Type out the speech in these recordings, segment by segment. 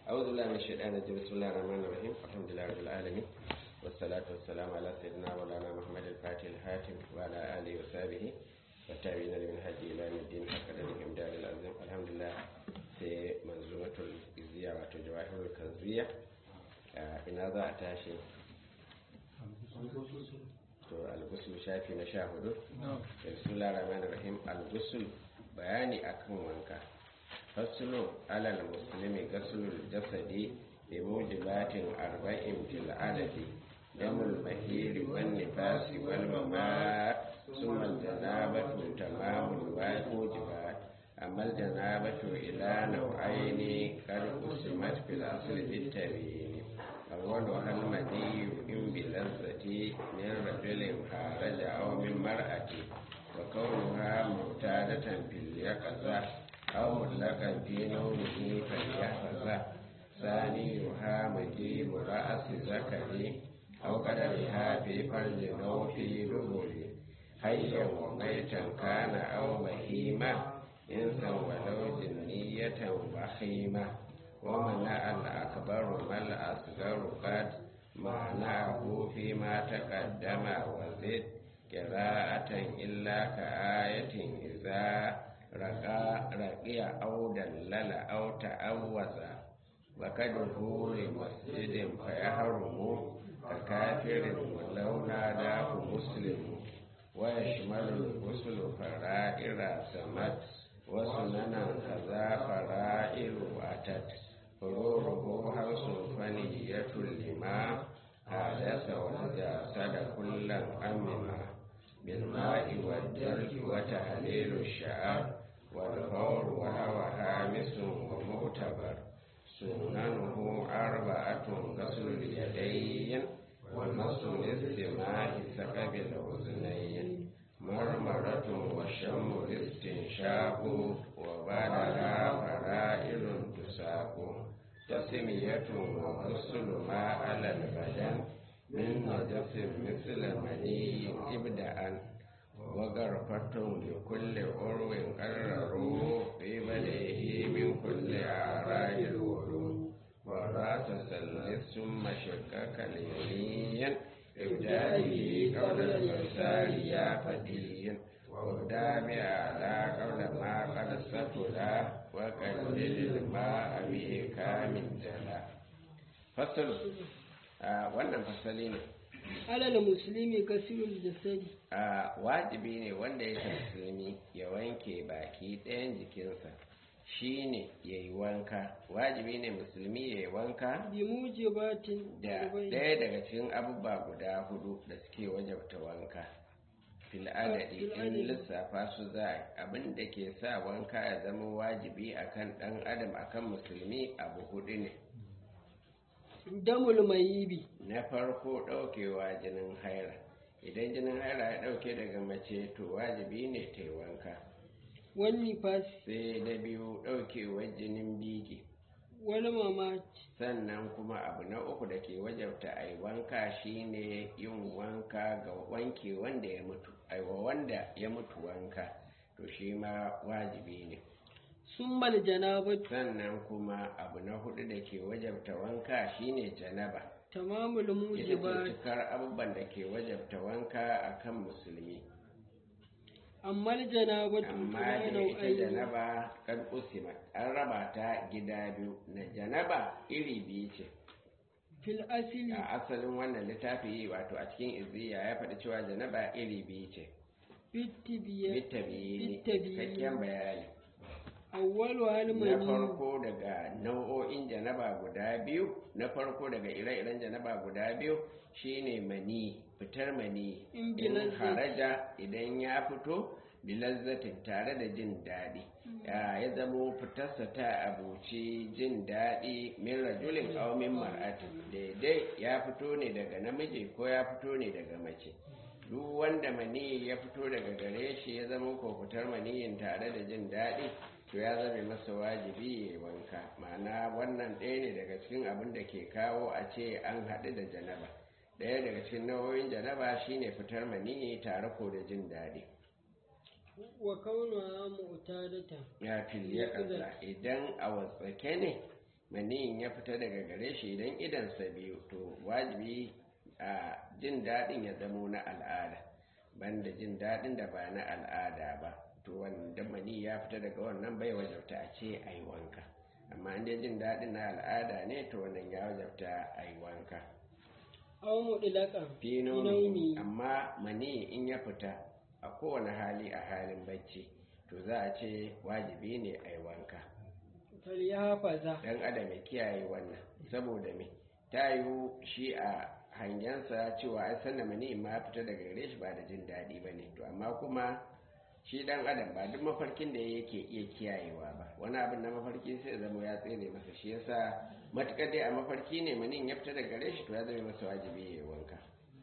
أعوذ بالله من الشيطان الرجيم بسم الله الرحمن الرحيم الحمد لله رب العالمين والصلاة والسلام على سيدنا مولانا محمد الفاتح الحاتم وعلى آله وصحبه والتابعين لمن هدي إلى يوم الدين حق لهم دار العظيم الحمد لله في منظومة الإزياء وتجواهر الكنزية إن هذا أتاشي to algusul shafi na sha hudu bismillah rahman rahim algusul bayani akan wanka fasulun alal muslimi gasulul jasadi bi mujibatin arba'in fil adadi damul mahiri wan nifasi wal mamat summa janabatu tamamul wajibat amma janabatu ila nau'aini qad usimat fil asli bit tabiin أولها المني إن بلذة من رجل خارج أو من مرأة وكونها معتادة في اليقظة أو مطلقا في نومه فليحفظه ثانيها مجيب رأس ذكري أو قدرها في فرج أو في دبر حيا وميتا كان أو بهيمة إنسا ولو جنية وخيمة ومنع الأكبر ما الأصغر قد معناه فيما تقدم وزد قراءة إلا كآية إذا رقى رقي أو دلل أو تأوز وكده لمسجد فيحرم ككافر ولو ناداه مسلم ويشمل الغسل فرائر سمت وسننا كذا فرائر أتت فروره حرص فنية لما حدث وجسد كلا أمما بالماء والدرك وتهليل الشعر والفور وهو هامس ومعتبر سننه أربعة غسل اليدين ومس الاستماع سكب الأذنين مرمرة وشم الاستنشاق وبعدها فرائل تساق تسمية وغسل ما على البدن من نجس مثل مني ابدأ وغرفة لكل عرو قرروا في بدئه من كل أعراض الوضوء وراس سلس ثم شكك اليمين إبداله قول الإنسان يا فدي وابدأ بأعلى قول ما قد ستلا وقلل الماء بإكام جلا فصل wannan fasali ne alal musulmi kasirul jasadi a wajibi ne wanda yake musulmi ya wanke baki ɗayan jikinsa shi ne ya yi wanka wajibi ne musulmi ya yi wanka bi mujibatin da ɗaya daga cikin abubuwa guda hudu da suke wajabta wanka fil adadi in lissafa su za abin da ke sa wanka ya zama wajibi akan ɗan adam akan musulmi abu hudu ne damul mayibi na farko ɗaukewa jinin haira idan jinin haira ya ɗauke daga mace to wajibi ne ta yi wanka wani fasi sai da biyu ɗaukewar jinin biki wani mamaci sannan kuma abu na uku da ke wajabta a yi wanka shine yin wanka ga wanke wanda ya mutu aiwa wanda ya mutu wanka to shi ma wajibi ne sun mal janabatu sannan kuma abu na hudu da ke wajabta wanka shine janaba tamamul ita ce mujibat cikar abubuwan da ke wajabta wanka akan musulmi amma janabatu amma ila da ita nau'aini janaba kan usima an raba ta gida biyu na janaba iri biyu ce fil asili a asalin wannan littafi wato a cikin izziya ya faɗi cewa janaba iri biyu ce bittibiya bitta biyu ne Bittabiyi. cikakken bayani awwalu na halmani farko daga nau'o'in janaba guda biyu na farko daga ire-iren janaba guda biyu shine mani fitar mani In in bilazzati. haraja idan ya fito bilazzatin tare da jin daɗi ya ya zamo fitarsa ta abuci jin daɗi min rajulin aw min mar'atin daidai ya fito ne daga namiji ko ya fito ne daga mace duk wanda mani ya fito daga gare shi ya zama ko fitar maniyin tare da jin daɗi to ya zame masa wajibi ya yi wanka ma'ana wannan ɗaya ne daga cikin abin da ke kawo a ce an haɗu da janaba ɗaya daga cikin nau'o'in janaba shine fitar maniyi tare ko da jin daɗi wa kaunuha mu'tadata ya filiya ƙasa idan a watsake ne maniyin ya fita daga gare shi idan idansa biyu to wajibi a jin daɗin ya zamo na al'ada banda jin daɗin da ba na al'ada ba to wanda mani ya fita daga wannan bai wajabta a ce a yi wanka amma inda jin daɗin na al'ada ne to wannan ya wajabta a yi wanka aw mudlaqan fi naumi nomi amma mani in ya fita a kowane hali a halin bacci to za a ce wajibi ne a yi wanka falyafaza dan adam ya kiyaye wannan saboda me ta yiwu shi a hangensa cewa ai sanna mani ma ya fita daga gare shi ba da jin daɗi ba ne to amma kuma shi dan adam ba duk mafarkin da yake iya kiyayewa ba wani abin na mafarki sai zama ya tsere masa shi yasa matukar dai a mafarki ne manin ya fita daga gare shi to ya zama masa wajibi ya yi wanka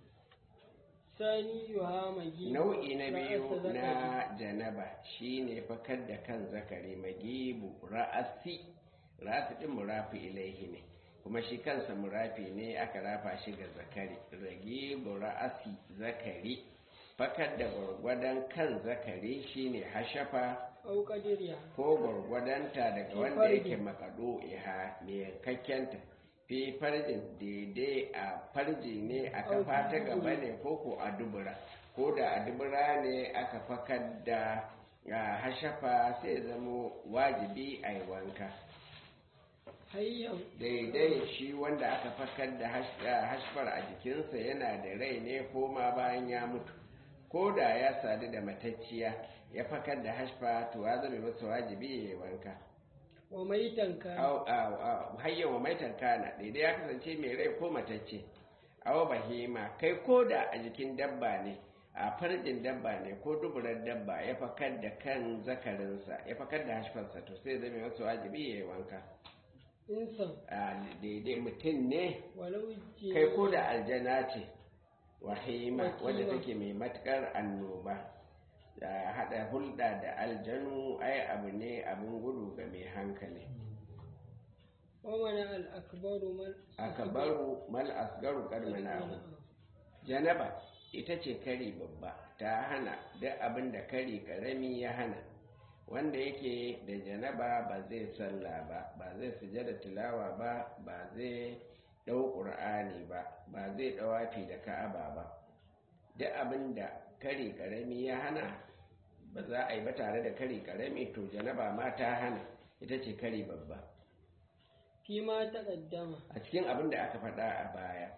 sani yuha magi nau'i na biyu ra'asa zakari. na janaba shine fakar da kan zakari magibu ra'asi ra'asi din murafi ilaihi ne kuma shi kansa murafi ne aka rafa shi ga zakari ragibu ra'asi zakari fakar da gwargwadon kan zakari shine hashafa aw qadiriya ko gwargwadonta daga Fi wanda farjin. yake makado iha mai yankakkenta fi farjin daidai a farji ne a Au, kafa ta fi gaba dubura. ne ko ko a dubura ko da a dubura ne aka fakar da a hashafa sai zamo wajibi a yi wanka hayyan daidai shi wanda aka fakar da hash- a hashfar a jikinsa yana da rai ne ko ma bayan ya mutu ko da ya sadu da matacciya ya fakar da hashfa to ya zama masa wajibi ya yi wanka wa maitan ka au au au hayyan wa maitan kana daidai ya kasance mai rai ko matacce aw bahima kai ko da a jikin dabba ne a farjin dabba ne ko duburar dabba ya fakar da kan zakarinsa ya fakar da hashfarsa to sai zama masa wajibi ya yi wanka insan a daidai mutum ne walau ji kai ko da aljana ce wahima Wahima. wadda take mai matukar annoba da hada hulɗa da aljanu ai abu ne abin gudu ga mai hankali wa mana al akbaru mal akabaru mal asgaru karmanahu janaba ita ce kari babba ta hana duk abin da kari karami ya hana wanda yake da janaba ba zai sallah ba ba zai sujada tilawa ba ba zai ɗau ƙur'ani ba ba zai ɗawafi da ka'aba ba duk abin da kari karami ya hana ba za a yi ba tare da kari karami to janaba ma ta hana ita ce kari babba fi ma taqaddama a cikin abin da aka faɗa a baya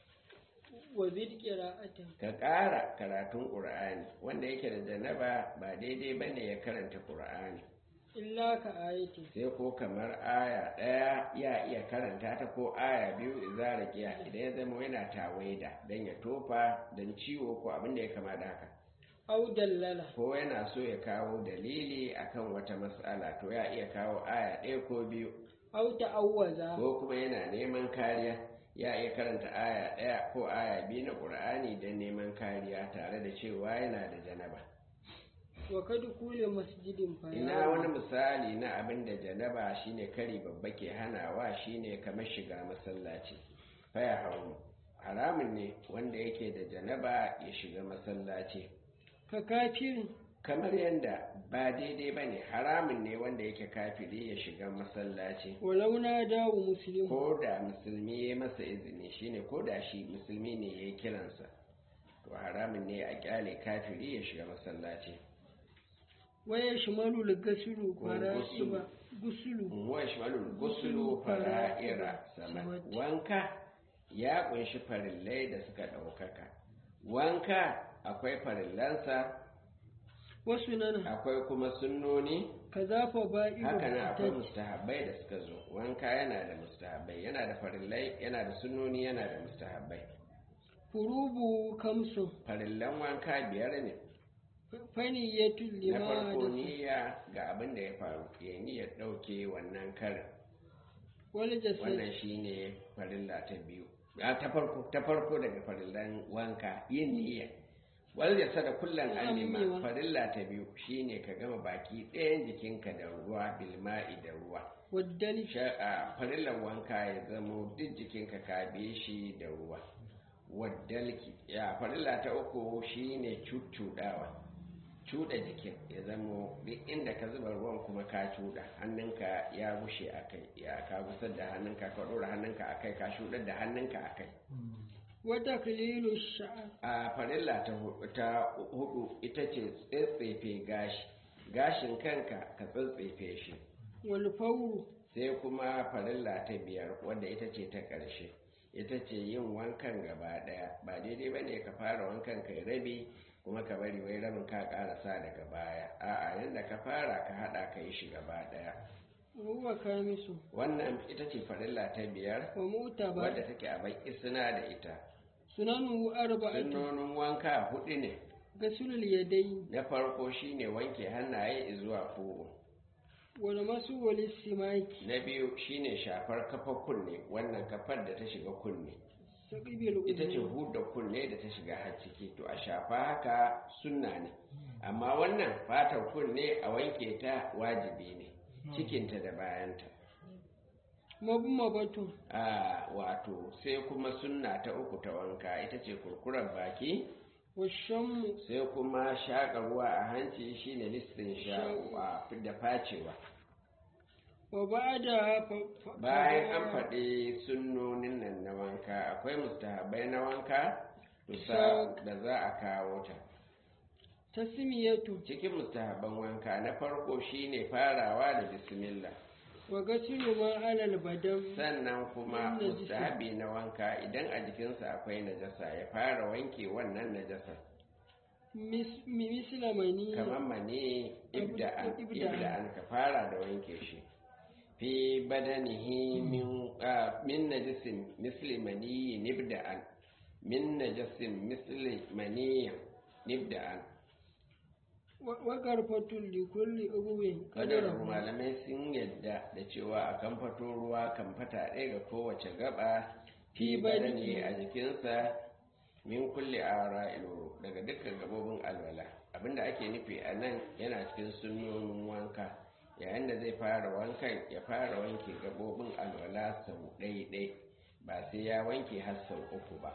wa zid qira'atan ka ƙara karatun ƙur'ani wanda yake da janaba ba daidai ba ne ya karanta ƙur'ani illa ka ayati sai ko kamar aya ɗaya ya iya karanta ta ko aya biyu izara giya idan ya zama yana tawaida don ya tofa don ciwo ko abin da ya kama da haka aw dallala ko yana so ya kawo dalili akan wata matsala to ya iya kawo aya ɗaya ko biyu aw ta'awwaza ko kuma yana neman kariya ya iya karanta aya ɗaya ko aya biyu na ƙur'ani don neman kariya tare da cewa yana da janaba wa kad kulli masjidin fa ina wani misali na abin da janaba shine kari babba ke hanawa shine kamar shiga masallaci faya hauru haramun ne wanda yake da janaba ya shiga masallaci ka kafirin kamar yadda ba daidai ba ne haramun ne wanda yake kafiri ya shiga masallaci walau na dawo muslim ko da musulmi ya masa izini shine ko da shi musulmi ne ya yi kiransa to haramun ne a kyale kafiri ya shiga masallaci waya shimalu al-gasulu Ko fara'iba gusulu wa shimalul gusulu fara'ira sama wanka ya kunshi farillai da suka ɗaukaka wanka akwai farillansa wasu nan akwai kuma sunnoni kaza fa ba'iru haka nan akwai ta mustahabbai da suka zo wanka yana da mustahabbai yana da farillai yana da sunnoni yana da mustahabbai furubu kamsu farillan wanka biyar ne faniyatul na lima farko da niyya ga abin da ya faru ya niyyar ɗauke wannan karin wal jasad wannan shine farilla ta biyu a ta farko ta farko daga farillan wanka yin niyya wal jasada kullan Ko alima amewa. farilla ta biyu shine ka gama baki ɗayan jikinka da ruwa bilma'i da ruwa waddal Sha- a farillan wanka ya zamo duk jikinka ka biye shi da ruwa waddalki ya farilla ta uku shine cuccuɗawa cuɗa jikin ya zama duk inda ka zuba ruwan kuma ka cuɗa hannunka ya bushe a kai ya ka gusar da hannunka ka ɗora hannunka a kai ka shuɗar da hannunka a kai wata kalilu sha'ar a farilla ta hudu, ta hudu ita ce tsetsefe gashi gashin kanka ka tsetsefe shi wal fauru sai kuma farilla ta biyar wadda ita ce ta ƙarshe ita ce yin wankan gaba ɗaya ba daidai ba ne ka fara wankan kai rabi kuma ka bari wai rabin ka ƙarasa daga baya a'a yadda ka fara ka haɗa ka yi shi gaba ɗaya huwa kamisu wannan ita ce farilla ta biyar wa mu'tabar wadda take a baki suna da ita sunanuhu arba'atu sunnonin wanka hudu ne gasulul yadayi na farko shine wanke hannaye zuwa fugu wal masu wal istimaki na biyu shine shafar kafa kunne wannan kafar da ta shiga kunne saqibil ita ce huda kunne da ta shiga har ciki to a shafa haka sunna ne amma wannan fatar kunne a wanke ta wajibi ne cikinta da bayanta mabmabatu a wato sai kuma sunna ta uku ta wanka ita ce kurkurar baki washammu sai kuma shaƙa ruwa a hanci shine listin shaƙa da facewa wa ba'da bayan an faɗi sunnonin nan na wanka akwai mustahabai na wanka tusa da za a kawo ta tasmiyatu cikin mustahaban wanka na farko shine farawa da bismillah wa gasilu ma alal badam sannan kuma Wannan jiki. mustahabi na wanka idan a jikinsa akwai najasa ya fara wanke wannan najasa mis- mi- misla mani kamar mani ibda'an Ibda'an. ibda'an ka fara da wanke shi fi badanihi min ah, min najasin misli mani nibda'an min najasin misli mani nibda'an wa- wa garfatul li kulli ubwin kadar qadarahu malamai sun yadda da cewa a kan fato ruwa kan fata ɗaya ga kowace gaba fi Fi badani badani. a jikinsa min kulle ara iloro daga dukkan gabobin alwala abinda ake nufi a nan yana cikin sunnonin wanka yayin da zai fara wankan ya fara wanke gabobin alwala sau ɗai-ɗai ba sai ya wanke har sau uku ba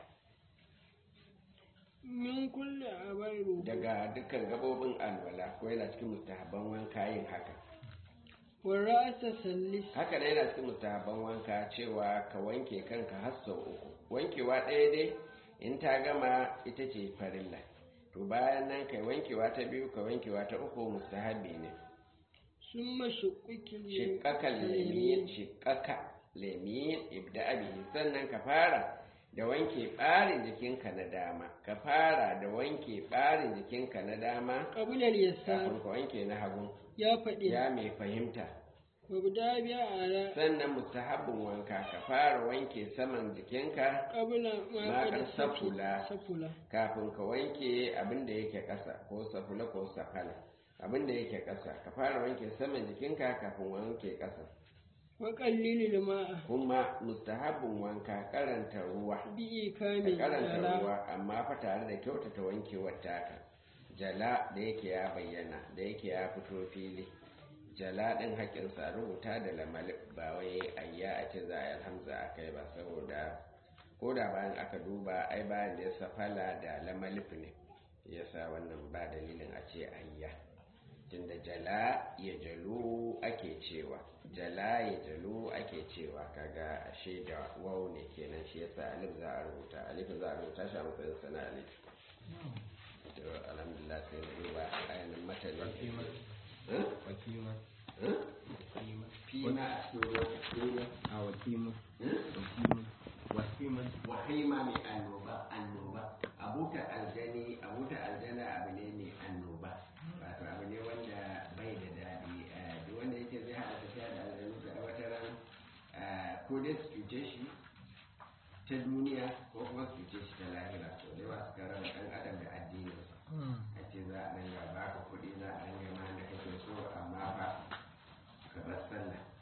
min kulli abairu daga dukkan gabobin alwala ko yana cikin mustahabban wanka yin haka wa ra'sa sallis haka da yana cikin mustahabban wanka cewa ka wanke kanka har sau uku wankewa ɗaya dai in ta gama ita ce farilla to bayan nan kai wankewa ta biyu ka wankewa ta uku mustahabi ne summa shuqqikil shiƙaƙa lemiyin shiƙaƙa lemiyin ibda bihi sannan ka fara da wanke ɓarin jikinka na dama ka fara da wanke ɓarin jikinka na dama qabla al yasar kafin ka wanke na hagu ya faɗi ya mai fahimta wa bida biya ala sannan mustahabbin wanka ka fara wanke saman jikinka qabla ma Ma qad qad safula. safula kafin ka wanke abin da yake ƙasa ko safula ko safala abin da yake ƙasa ka fara wanke saman jikinka kafin wanke ƙasa wa qallilil ma'a kuma mustahabbin wanka karanta ruwa bi ka ikami karanta ala ruwa amma fa tare da kyautata wankewar taka jala da yake ya bayyana da yake ya fito fili jala ɗin haƙƙinsa rubuta da lamalik ba wai ayya a ce za a yi alhamza a kai ba saboda ko da bayan aka duba ai bayan da ya safala da lamalif ne yasa wannan ba dalilin a ce ayya tunda jala ya jalu ake cewa jala ya jalu ake cewa kaga ashe da wau ne kenan shi yasa alif za a rubuta alif za a rubuta shi a matsayin sana alif to alhamdulillah sai mu duba ayanin matanin Eh? wakima Eh? wakima fima a cikin ruwa fima a wakima Eh? wakima wakima wahima mai annoba annoba abuta aljani abuta aljana abu ne mai annoba wato abu ne wanda bai da daɗi eh, duk wanda yake zai haɗa tafiya da aljanu da wata ran eh, ko dai su cuce shi ta duniya ko kuma su cuce shi ta lahira to dai ba su kara da ɗan adam da addininsa a ce za a dinga baka kuɗi za a dinga ma da kake so amma fa ka bar sallah